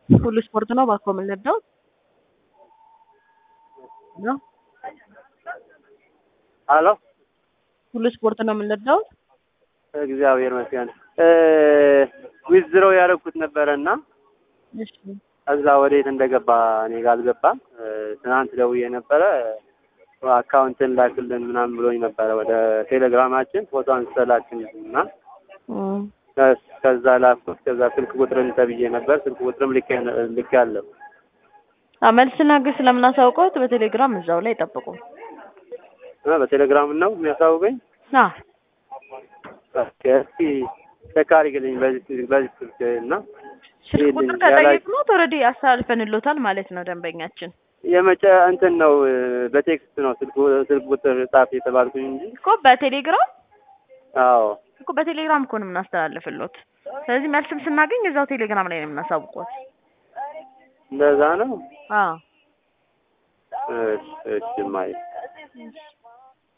ሁሉ ስፖርት ነው እባክዎ ምን ልርዳዎት? ነው ሀሎ ሁሉ ስፖርት ነው ምን ልርዳዎት? እግዚአብሔር ይመስገን ዊዝድሮው ያደረኩት ነበረ እና እሺ እዛ ወዴት እንደገባ እኔ ጋር አልገባም። ትናንት ደውዬ ነበረ አካውንትን ላክልን ምናምን ብሎኝ ነበረ ወደ ቴሌግራማችን ፎቶ አንስተህ ላክልን እና እም፣ ከዛ ላኩት። ከዛ ስልክ ቁጥርን ተብዬ ነበር ስልክ ቁጥርም ልክ ልክ ያለው አዎ መልስ ስናገር ስለምናሳውቀውት በቴሌግራም እዛው ላይ ጠብቁ። በቴሌግራም ነው የሚያሳውቀኝ። አዎ ኦኬ፣ እስኪ ቼክ አድርግልኝ በዚህ በዚህ ስልክ እና ስልክ ቁጥር ከጠየቅነዎት ኦልሬዲ አስተላልፈንሎታል ማለት ነው ደንበኛችን የመጨ እንትን ነው በቴክስት ነው ስልክ ስልክ ቁጥር ጻፍ የተባልኩኝ እንጂ እኮ በቴሌግራም አዎ እኮ በቴሌግራም እኮ ነው የምናስተላልፍሎት። ስለዚህ መልስም ስናገኝ እዛው ቴሌግራም ላይ ነው የምናሳውቆት። እንደዛ ነው። አዎ እሺ እሺ ማይ